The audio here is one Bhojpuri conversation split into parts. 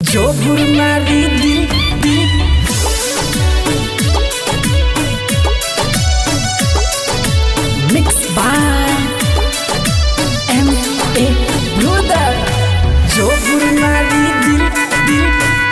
जो मारी दिल दिल mix by M A brother जो मारी दिल दिल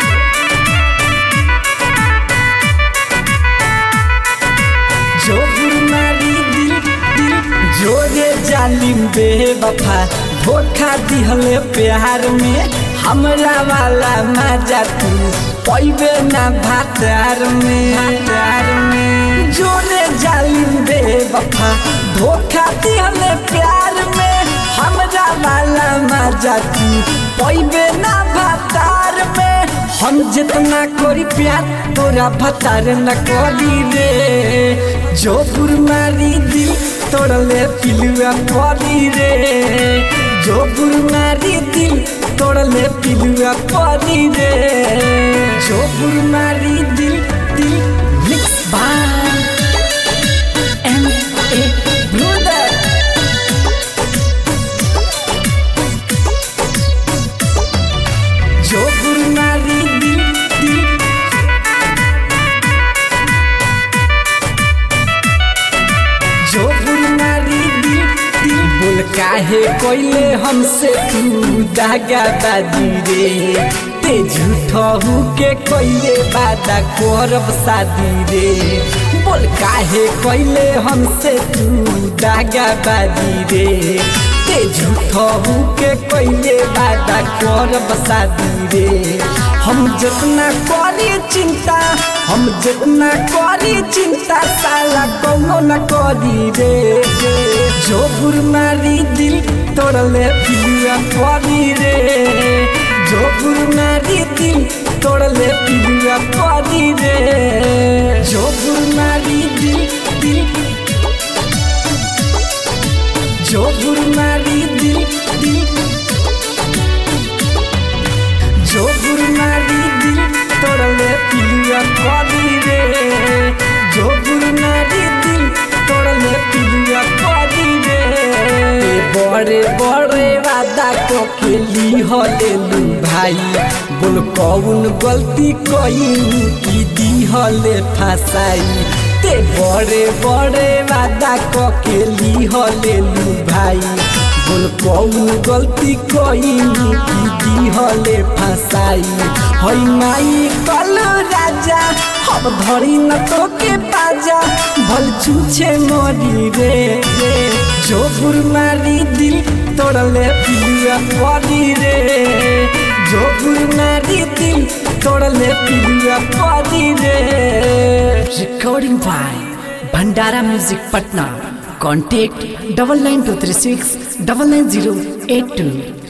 जो मारी दिल दिल जोरे जालिम बेवफा धोखा दिहले प्यार में हमरा वाला मजा तू पैबे ना भातार में प्यार में जोरे जालिम बेवफा धोखा दिहले प्यार में हमरा वाला मजा तू पैबे ना भातार में हम जितना करी प्यार तोरा भतार न करी रे जो मारी दिल तोड़ले पिलुआ परी रे जो मारी दिल तोड़ले पिलुआ परी रे जो मारी दिल दिल mix by M A brother जो मारी दिल दिल जो मारी दिल दिल बोल काहे कोइले हमसे तू दागा बाजी रे ते झूठहू के कोइले वादा करब शादी रे बोल काहे कोइले हमसे तू दागा बाजी रे ते झूठहू के कोइले वादा करब शादी रे हम जितना करी चिंता हम जितना करी चिंता साला कौनो न करी रे जो मारी दिल तोड़ले पिलुआ परी रे जो मारी दिल तोड़ले पिलुआ परी रे जो मारी दिल दिल जो मारी दिल दिल जो मारी दिल तोड़ले पिलुआ परी रे जो मारी दिल तोड़ले पिलुआ परी रे बड़े बड़े वादा को खेली हलेलू भाई बोल कौन गलती कई की दी हले फसाई ते बड़े बड़े वादा को खेली हलेलू भाई बोल कौन गलती कई की दी हले फसाई हई माई कल राजा अब धरी न तो के पाजा भल छूछे मरी रे रे जो मारी दिल तोड़ले पिलुआ परी रे जो मारी दिल तोड़ले पिलुआ परी रे recording by Bhandara music Patna contact double nine two three six double nine zero eight two